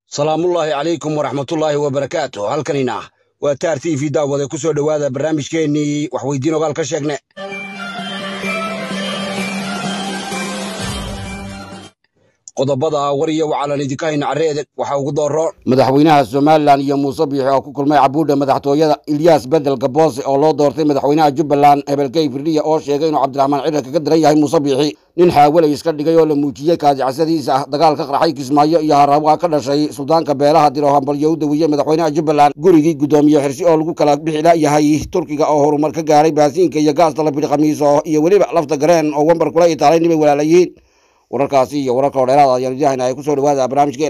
salaamullaahi calaykum waraxmatullaahi wabarakaatu halkanina waa taar t v daawade ku soo dhowaada barnaamijkeennii waxweydiin ogaal ka sheegne qodobada war iyo wacalan idinka hayna carreede waxaa ugu dooro madaxweynaha somalilan iyo muuse biixi oo ku kulmay cabuudha madaxtooyada ilyaas bedel gaboose oo loo doortay madaxweynaha jubbaland hebelkey firdhiya oo sheegay inuu cabdiraxmaan cidhar kaga diran yahay muuse biixi nin xaawalay iska dhigay oo la muujiyey kaadicasadiisa ah dagaal ka qarxay kismaayo iyo harawa ka dhashay suldaanka beelaha diro hambalyo u daweeyey madaxweynaha jubbaland gurigii guddoomiye xirsi oo lagu kala bixi layahay turkiga oo horumar ka gaaray baasiinka iyo gaasta la bidhi khamiiso iyo weliba lafta gareen oo wembar kula itaalay nibay walaalayihiin wararkaasi iyo wararka oo dheeraada ayaan idahayna ay ku soo dhawaada barnaamijkeen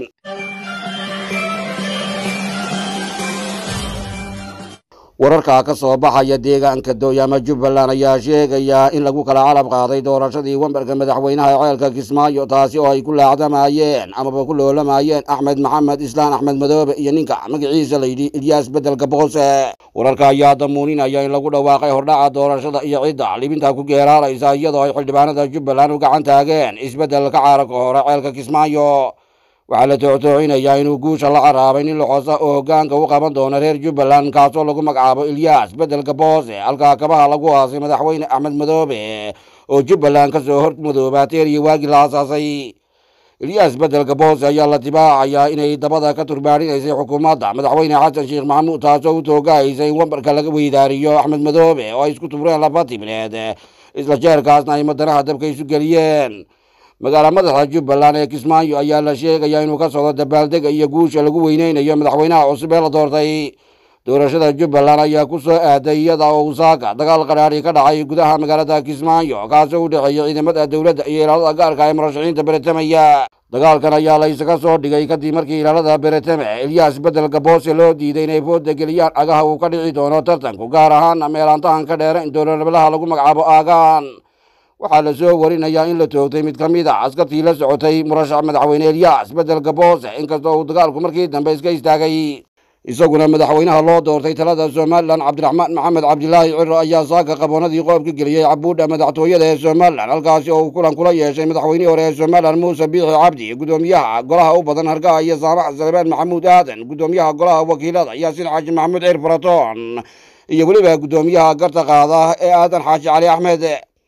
wararka ka soo baxaya deegaanka dooyaama jubbaland ayaa sheegaya in lagu kala calab qaaday doorashadii wembarka madaxweynaha ceelka kismaayo taasi oo ay ku laacdamayeen amaba ku loolamayeen axmed maxamed islaan axmed madoobe iyo ninka magaciisa layidhi ilyaas bedel gaboose wararka ayaa damuuninaya in lagu dhawaaqay hordhaca doorashada iyo cidda libinta ku geeraalaysa iyadoo ay xildhibaanada jubbaland u gacan taageen isbeddelka caarabka hore ceelka kismaayo waxaa la tooctoocinayaa inuu guusha la caraabay nin loxosa oo hoggaanka u qaban doono reer jubbaland kaasoo lagu magacaabo ilyaas beddelka boose halkaa kabaha lagu aasay madaxweyne axmed madoobe oo jubbaland ka soo hor madoobaatay eriyo waagii la aasaasay ilyaas beddelka boose ayaa la dibaacayaa inay dabada ka turbaadhinaysay xukuumadda madaxweyne xasan sheekh maxamuud taasoo u toogahaysay in wembarka laga weydaariyo axmed madoobe oo ay isku tubreen laba tibneed isla jeerkaasna ay madanaha dabka isu geliyeen magaala madaxa jubbaland ee kismaayo ayaa la sheegayaa inuu ka socdo dabaaldega iyo guusha lagu weyneynayo madaxweynaha cusub ee la doortay doorashada jubbaland ayaa ku soo aaday iyada oo usaaka dagaal qadhaadhi ka dhacay gudaha magaalada kismaayo kaasoo u dhexeeya ciidamada dowladda iyo ilaalada gaarka ee murashaxiinta beretamaya dagaalkan ayaa la isaga soo dhigay kadib markii ilaalada beretame ilyaas bedel gaboose loo diiday inay fooda geliyaan agaha uu ka dhici doono tartanku gaar ahaana meelaantahan ka dheera in dowladnimadaha lagu magacaabo aagaan waxaa la soo warinayaa in la toogtay mid ka mid a askartii la socotay murashax madaxweyne elyaas bedel gaboose inkastoo uu dagaalku markii dambe iska istaagay isaguna madaxweynaha loo doortay talada somalilan cabdiraxmaan maxamed cabdilaahi ciro ayaa saaka qaboonadii qoob ka geliyey cabuudha madaxtooyada ee somalilan halkaasi oo uu kulan kula yeeshay madaxweynihii hore ee somalilan muuse biixi cabdi guddoomiyaha golaha u badan hargaha iyo saamax salebaan maxamuud aadan guddoomiyaha golaha wakiilada yaasin xaaji maxamuud ciir faratoon iyo weliba guddoomiyaha garta qaada ee aadan xaaji cali axmed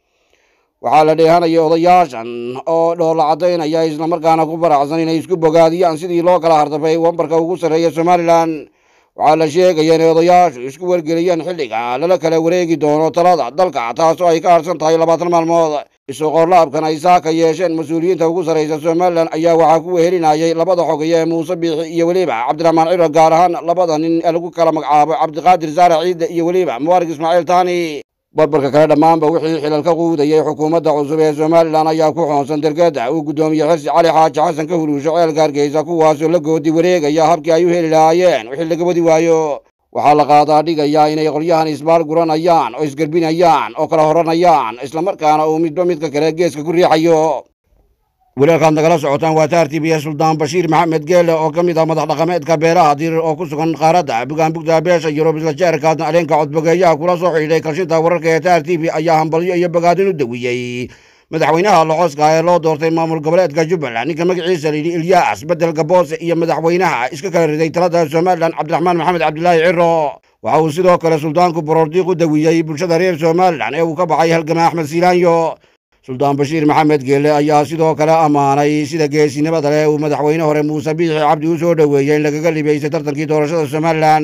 waxaa la dheehanaya odayaashan oo dhoola caddaynaya islamarkaana ku baracsan inay isku bogaadiyaan sidii loo kala hardafay wembarka ugu sarreeya somalilan waxaa la sheegaya inay odayaashu isku wargeliyeen xilliga lala kala wareegi doono talada dalka taasoo ay ka harsan tahay labaatan maalmood isoqorlaabkan ay saaka yeesheen mas-uuliyiinta ugu sarraysa somalilan ayaa waxaa ku wehelinayay labada xogaya ee muuse biixi iyo weliba cabdiraxmaan ciro gaar ahaan labada nin ee lagu kala magacaabo cabdiqaadir saare ciide iyo weliba mubaarak ismaaciil taani barbarka kale dhammaanba wixii xilal ka quudayay xukuumadda cusub ee somalilan ayaa ku xoonsan dergeda uu guddoomiye xirsi cali xaaji xasan ka huruusho ceelka hargeysa kuwaasoo la goodi wareegaya habkii ay u heli lahaayeen wixii laga wadi waayo waxaa la qaadaa dhigayaa inay qolyahan isbaal guranayaan oo isgerbinayaan oo kala horanayaan islamarkaana uu midba midka kale geeska ku riixayo walaalkaad nagala socotaan waa taar t b s suldaan bashiir maxamed geele oo ka mid ah madax dhaqameedka beelaha dirir oo ku sugan qaaradda bugaanbugta beesha yurub isla jeerkaasna aleenka codbogeeyaha kula soo xidhiidhay kalshinta wararka ee taar t v ayaa hambalyo iyo bogaadin u dawiyey madaxweynaha locoska ee loo doortay maamul goboleedka jubbaland ninka magaciisa layidhi ilyaas bedel gaboose iyo madaxweynaha iska kala riday talada somalilan cabdiraxmaan maxamed cabdilaahi ciro waxa uu sidoo kale suldaanku borordiiq u dawiyey bulshada reer somalilan ee uu ka baxay halgama axmed siilaanyo suldaan bashiir maxamed geele ayaa sidoo kale ammaanay sida geesinimada leh uu madaxweyne hore muuse biixi cabdi u soo dhoweeyey in lagaga libaysay tartankii doorashada somalilan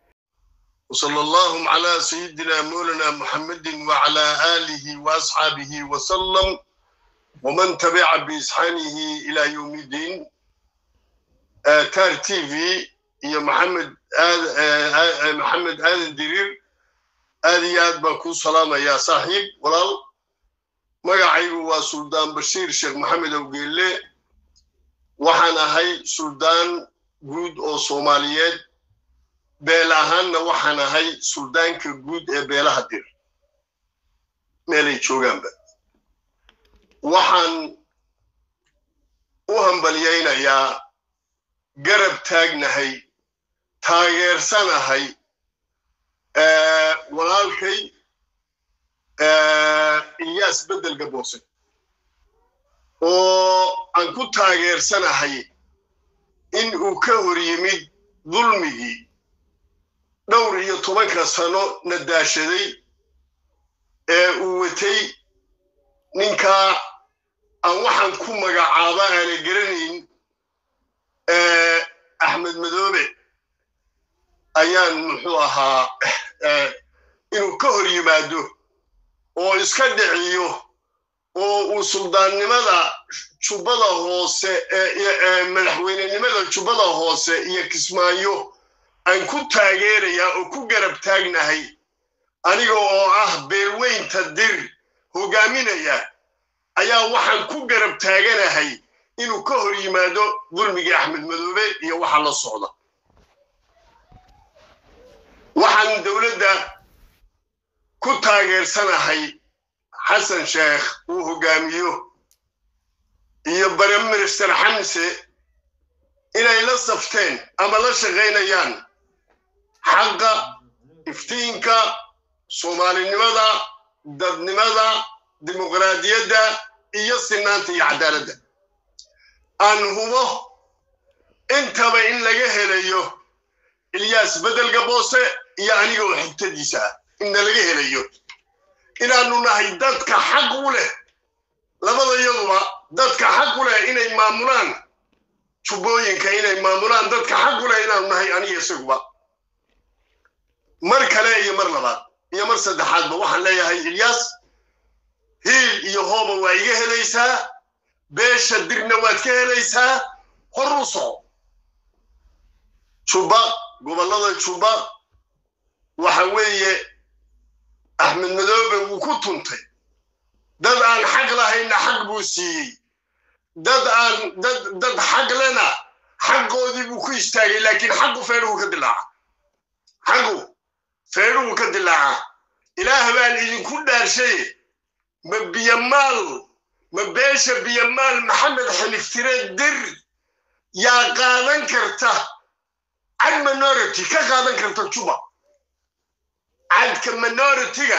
وصلى الله على سيدنا مولانا محمد وعلى آله وأصحابه وسلم ومن تبع بإسحانه إلى يوم الدين آه تار تي في يا محمد آه آه محمد آدم درير آدي آد باكو سلامة يا صاحب ولال magacaygu waa suldaan bashiir sheekh maxamed awgeelle waxaan ahay suldaan guud oo soomaaliyeed beel ahaanna waxaan ahay suldaanka guud ee beelaha dir meelay joogaanba waxaan u hambalyaynayaa garab taagnahay taageersanahay walaalkay iyaas bedel gaboose oo aan ku taageersanahay in uu ka hor yimid dulmigii dhowr iyo tobanka sano na daashaday ee uu watay ninkaa aan waxaan ku magacaaba aana garanayn axmed madoobe ayaan muxuu ahaa inuu ka hor yimaado oo iska dhiciyo oo uu suldaannimada jubbada hoose madaxweynenimada jubbada hoose iyo kismaayo aan ku taageerayaa oo ku garab taagnahay aniga oo ah beelweynta dir hogaaminaya ayaa waxaan ku garab taaganahay inuu ka hor yimaado dulmigii axmed madoobe iyo waxa la socda waxaan dowladda ku taageersanahay xasan sheekh uu hogaamiyo iyo bareminister xamse inay la safteen ama la shaqaynayaan xaqa iftiinka soomaalinimada dadnimada dimuqraadiyadda iyo sinaanta iyo cadaaladda aan hubo intaba in laga helayo ilyaas bedelga boose iyo aniga oo xigtadiisa ah inna laga helayo inaannu nahay dadka xaq u leh labada yaduba dadka xaq u leh inay maamulaan jubbooyinka inay maamulaan dadka xaq u leh inaannu nahay aniga isaguba mar kale iyo mar labaad iyo mar saddexaadba waxaan leeyahay ilyaas hiil iyo hooba waa iga helaysaa beesha dirna waad ka helaysaa hor u soco jubba gobollada jubba waxa weeye axmed madoobe wuu ku tuntay dad aan xaq lahayna xaq buu siiyey dad aan dad dad xaq lena xaqoodii buu ku istaagay laakiin xaqu feedhuhu ka dilaaca xaqu feedhuhu ka dilaaca ilaah baan idinku dhaarshaye ma biyamaal ma beesha biyamaal maxamed xiliftire dir yaa qaadan karta cad minority ka qaadan karta juba cadka minority-ga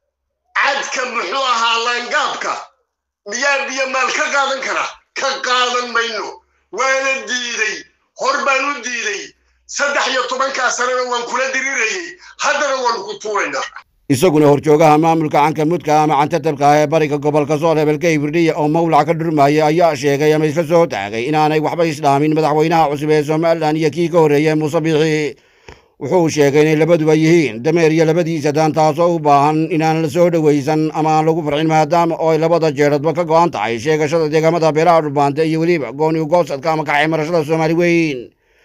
cadka muxuu ahaa laangaabka miyaa biyamaal ka qaadan kara ka qaadan mayno waana diiday hor baan u diiday saddex iyo tobankaa sanana waan kula dirirayay haddana waanu ku tuuraynaa isaguna horjoogaha maamulka canka mudka ama cantatabka ah ee bariga gobolka sool hebelka hibirdhiya oo mawlac ka dhurmaya ayaa sheegay ama isla soo taagay inaanay waxba isdhaamin madaxweynaha cusub ee somalilan iyo kii ka horreeyey muuse biixi wuxuu sheegay inay labaduba yihiin dameer iyo labadiisa daan taasoo u baahan inaan la soo dhowaysan ama aan lagu farxin maadaama oo ay labada jeeradba ka go'an tahay sheegashada deegaamada beelaha dhulbaante iyo weliba gooni ugoosadka ama kacay marashada soomaali weyn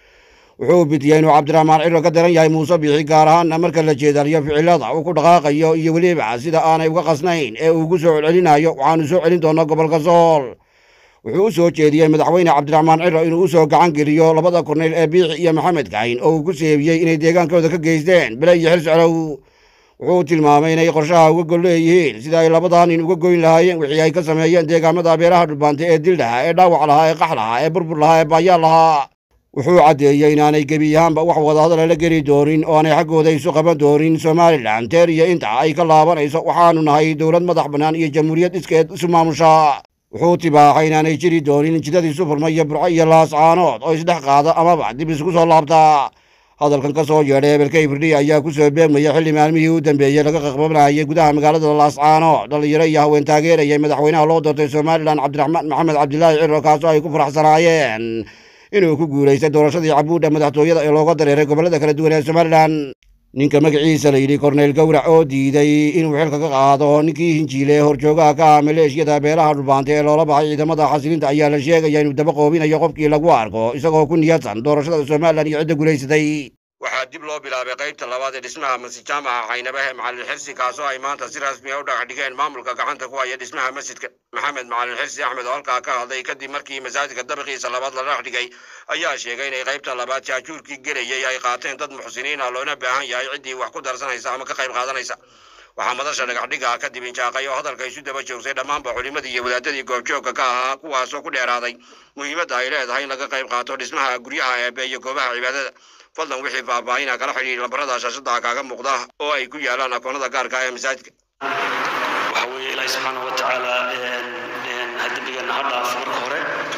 wuxuu bidiyey inuu cabdiraxmaan ciro ka daran yahay muuse biixi gaar ahaanna marka la jeedaliyo ficilada uu ku dhaqaaqayo iyo weliba sida aanay uga qasnayn ee uu ugu soo celcelinayo waxaanu soo celin doonaa gobolka sool wuxuu u soo jeediyey madaxweyne cabdiraxmaan ciro inuu u soo gacan geliyo labada korneyl ee biixi iyo maxamed kahin oo uu ku seebiyey inay deegaankooda ka geysteen bele iyo xil soclow wuxuu tilmaamay inay qorshaha uga gol leeyihiin sida ay labadaa nin uga goyn lahaayeen wixii ay ka sameeyeen deegaamada beelaha dhulbaante ee dil lahaa ee dhaawac lahaa ee qax lahaa ee burbur lahaa ee baayaal lahaa wuxuu caddeeyey inaanay gebi ahaanba wax wadahadala la geli doonin oo aanay xaggooda isu qaban doonin somalilan teer iyo inta ay ka laabanayso waxaanu nahay dowlad madax bannaan iyo jamhuuriyad iskeed isu maamusha wuxuu tibaaxay inaanay jiri doonin jidadiisu furma iyo burco iyo laascaanood oo isdhex qaada amaba dib isku soo laabta hadalkan ka soo yeedhay hebelka hibirdhiya ayaa ku soo beegmaya xilli maalmihii u dambeeyey laga qaqbabanayay gudaha magaalada laascaanood dhallinyaro iyo haween taageerayay madaxweynaha loo doortay somalilan cabdiraxmaan maxamed cabdilaahi ciro kaasoo ay ku faraxsanaayeen inuu ku guulaystay doorashadii cabuudha madaxtooyada ee looga dareeray gobollada kala duwan ee somalilan ninka magaciisa la yidhi korneyl gowrac oo diiday inuu xilka ka qaado ninkii hinjiile horjoogaha ka ah maleeshiyada beelaha dhulbaante ee loola baxay ciidamada xasilinta ayaa la sheegaya inuu daba qoobinayo qofkii lagu arko isagoo ku niyadsan doorashada somalilan iyo cidda guulaysatay waxaa dib loo bilaabay qaybta labaad ee dhismaha masjid jaamaca caynabahe macalin xirsi kaasoo ay maanta si rasmi a u dhagax dhigeen maamulka gacanta ku haya dhismaha masjidka maxamed macalin xirsi axmed oo halkaa ka hadlay kadib markii masaajidka dabiqiisa labaad la dhagax dhigay ayaa sheegay inay qaybta labaad jaajuurkii gelayay ay qaateen dad muxsiniin ah loona baahan yahay ciddii wax ku darsanaysa ama ka qayb qaadanaysa waxaa madasha dhagaxdhiga kadib injaaqay oo hadalka isu daba joogsay dhammaanba culimadii iyo wadaadadii goobjoogka ka ahaa kuwaasoo ku dheeraaday muhiimadda ay leedahay in laga qayb qaato dhismaha guryaha eebe iyo goobaha cibaadada fadlan wixii faahfaahina kala xidhiir lambarada shaashada kaaga muuqda oo ay ku yaalaan akoonada gaarka ah ee masaajidka waxa weeye ilaahi subxaana wa tacaala ha dembigeena ha dhaafo marka hore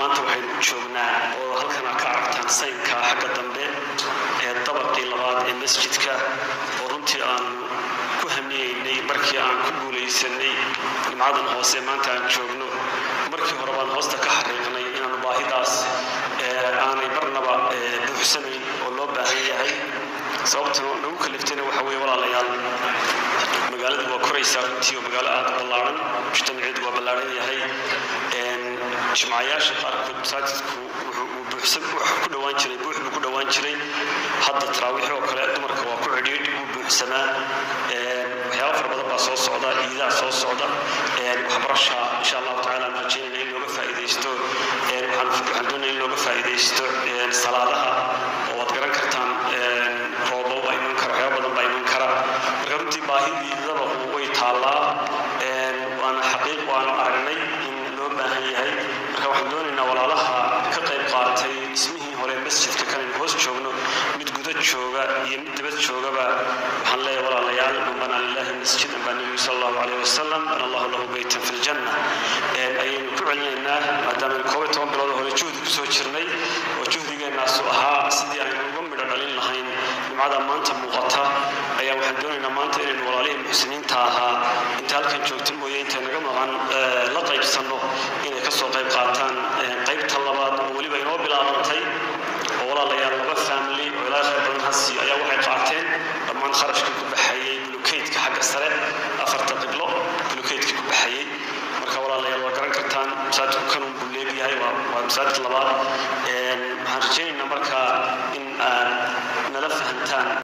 maanta waxaynu u joognaa oo halkan aad ka aragtaan saynka xagga dambe ee dabaqii labaad ee masjidka oo runtii aan ku hamiyeynay markii aan ku guulaysanay jimcadan hoose maanta aan joogno markii hore baan hoosta ka xariiqnay inaanu baahidaas aanay marnaba buuxsanayn oo loo baahan yahay sababta nagu kaliftayna waxa weeye walaalayaal magaaladu waa koraysaa runtii oo magaalo aad u ballaaran mujtamaceedu waa ballaaran yahay jimcayaasha qaarkood masaajidku wuxuu ku dhowaan jiray buux buu ku dhowaan jiray hadda taraawiix oo kale dumarka waa ku cidhiidh wuu buuxsamaa waxyaaba fara badan baa soo socda ciidaha soo socda waxbarasha insha allahu tacaala aan rajaynayna in looga faa'iidaysto waxaan doonaya in looga faa'iidaysto salaadaha oo waad garan kartaan roobo baa iman kara waxyaaba badan baa iman kara marka runtii baahidii dabaqu way taallaa waana xaqiiq waanu aragnay in loo baahan yahay marka waxaan doonaynaa walaalaha ka qayb qaatay ismihii hore masjidka kanaynu hoos joogno mid guda jooga iyo mid dibad joogaba waxaan leeyahay walaalayaal man banaa lillahi masjidan baa nebigu sal allahu calayh wasalam bana allahu lahu beytan fi ljanna ayaynu ku celinaynaa maadaama koob iyo toban bilood hore juhdi kusoo jirnay oo juhdigeennaasu ahaa sidii aynu uga midho dhalin lahayn jumcada maanta muuqata ayaa waxaan doonaynaa maanta inaynu walaalihii muxsiniinta ahaa inta halkan joogta mooye intay naga maqan la qaybsanno inay kasoo qayb qaataan qaybta labaad oo weliba inoo bilaabantay oo walaalayaal laba family oo ilaa khayr badan hasi ayaa waxay qaateen dhammaan kharashkii ku baxayey bulukeydka xagga sare afarta qiblo bulukeydkii ku baxayey marka walaalayaal waa garan kartaan masaajidku kanun buu leegyahay waa masaajid labaad waxaan rajaynaynaa marka in aan